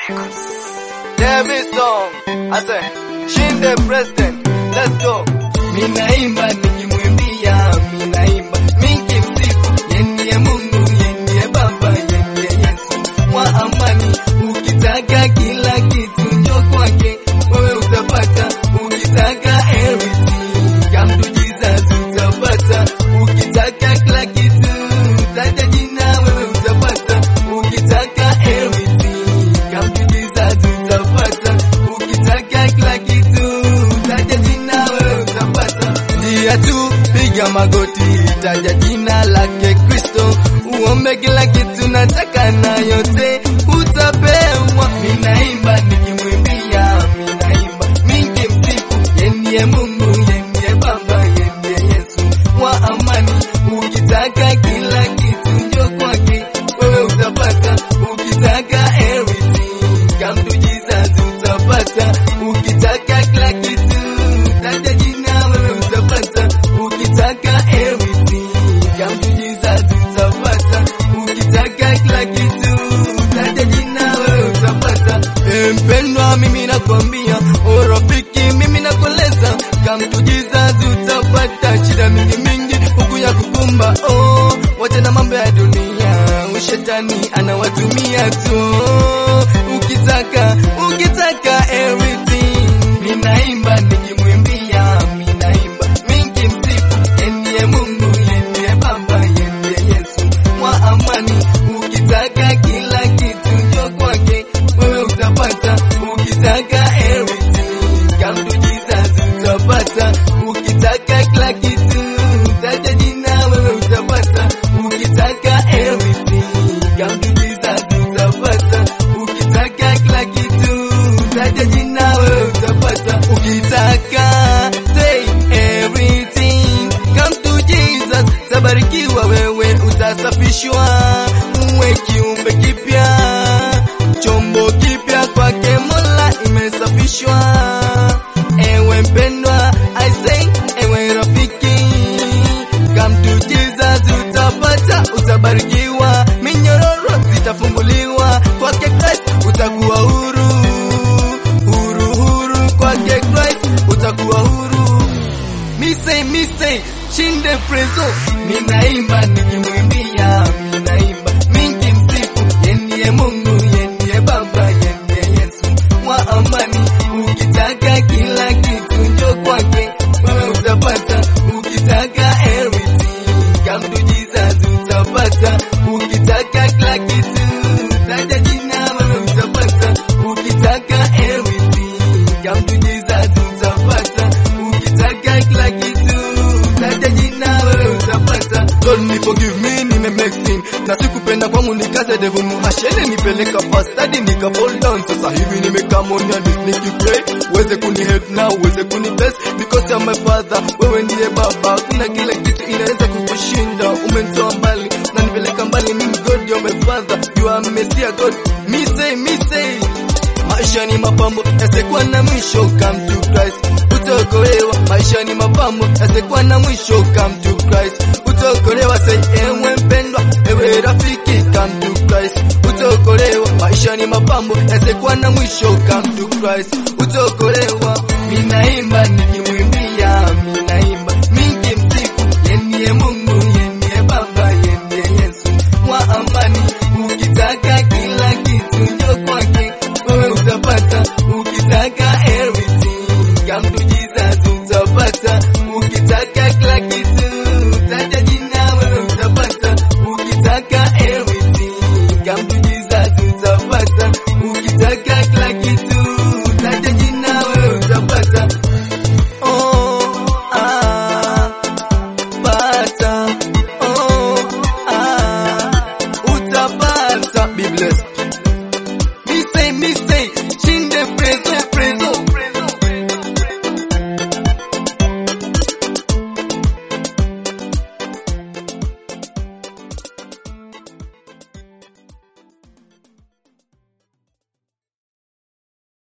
David song. I say, Shinde president. Let's go. Minaimba nikimwimbia, minaimba nikimsifu, yeye Mungu, yeye Baba, yeye Yesu wa amani. Ukitaka kila kitu njoo kwake, wewe utapata. Ukitaka everything, come to Jesus utapata. Ukitaka kila kitu, taja jina, wewe utapata. Ukitaka everything, come to Jesus utapata. Ukitaka kila kitu, taja jina, wewe utapata. Njia tu, piga magoti, taja jina lake Kristo, uombe kila kitu, nataka na yote utapewa. Minaimba nikimwimbia, minaimba nikimsifu, yeye Mungu, yeye Baba, yeye Yesu wa amani. Ukitaka kila kitu, njoo kwake, wewe utapata. Ukitaka everything, come to Jesus utapata. Ukitaka kila kitu, taja jina, wewe utapata. Ukitaka everything, come to Jesus utapata. Ukitaka kila kitu, taja jina, wewe utapata. Eh, Mpendwa, mimi nakwambia, oh rafiki, mimi nakueleza, come to Jesus utapata. Shida mingi mingi huku ya kukumba, oh, wacha na mambo ya dunia, ushetani anawatumia tu. Ukitaka, ukitaka everything, minaimba nikimwimbia, minaimba nikimsifu, yeye Mungu, yeye Baba, yeye Yesu wa amani. Ukitaka kila kitu, njoo kwake, wewe utapata. Ukitaka everything, come to Jesus utapata. Ukitaka kila kitu, taja jina, wewe utapata. Ukitaka everything, come to Jesus utapata. Ukitaka kila kitu, taja jina, wewe utapata. Ukitaka say everything, come to Jesus, tabarikiwa wewe, utasafishwa, uwe kiumbe kipya, chombo kipya kwake Mola imesafishwa. Ewe mpendwa, I say, ewe rafiki, come to Jesus utapata, utabarikiwa, minyororo zitafunguliwa kwake Christ, utakuwa huru, huru, huru kwake Christ, utakuwa huru. Mise mise shinde prezo, ninaimba nikimwimbia, ninaimba nikimsifu, yeye Mungu, yeye Baba, yeye Yesu wa amani. Ukitaka kila kitu njoo kwake, wewe utapata. Ukitaka everything, come to Jesus utapata. Ukitaka kila kitu, taja jina, wewe utapata. Ukitaka everything, come to Jesus utapata. Ukitaka kila kitu, taja jina, wewe utapata. Lord ni forgive me, nime make sin na sikupenda kwangu nikaze devil muhashene nipeleka pastadi nika fall down. Sasa hivi nimekam on your knees nikipray, uweze kuni help na uweze kuni bless because you are my father, wewe ndiye baba. Kuna kila kitu inaweza kukushinda, umenitoa mbali na nipeleka mbali. Mimi God, you are my father, you are Messiah God. Me say, me say Maisha ni mapambo yasikuwa na mwisho, come to Christ utaokolewa. Maisha ni mapambo yasikuwa na mwisho, come to Christ utaokolewa. Say ewe mpendwa, ewe rafiki, come to Christ utaokolewa. Maisha ni mapambo yasikuwa na mwisho, come to Christ utaokolewa. Minaimba nikimwimbia, minaimba nikimsifu, yeye Mungu, yeye Baba, yeye Yesu wa amani. Ukitaka kila kitu njoo kwake